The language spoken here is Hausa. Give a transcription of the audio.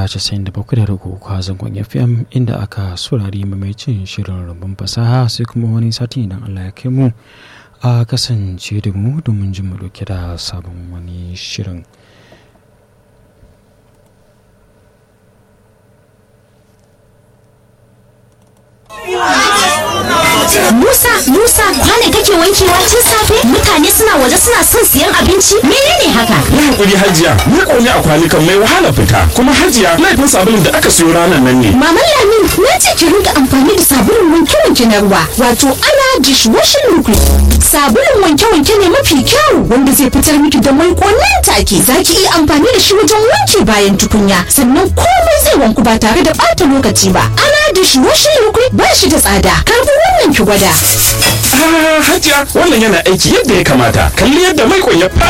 97.3 a zangon FM inda aka saurari mamaicin shirin rumbun fasaha sai kuma wani sati idan Allah ya kai mu a kasance da mu domin jin mu dauke da sabon wani shirin. Musa, Musa, kwane kake wankewa tun safe? Mutane suna waje suna son siyan abinci? Menene haka? Yi hakuri hajiya, ni ƙone a kwanukan mai wahala fita. Kuma hajiya, laifin sabulun da aka siyo ranar nan ne. Maman Lamin, na ce ki rinka amfani da sabulun wanke-wanke na ruwa, wato ana dishwashing liquid. Sabulun wanke-wanke ne mafi kyau wanda zai fitar miki da mai nan take. Za ki iya amfani da shi wajen wanke bayan tukunya, sannan komai zai wanku ba tare da ɓata lokaci ba. Ana dishwashing liquid ba shi da tsada. Karbi wannan ki gwada. Ah, hajiya, wannan yana aiki yadda ya kamata. Kalli yadda mai ya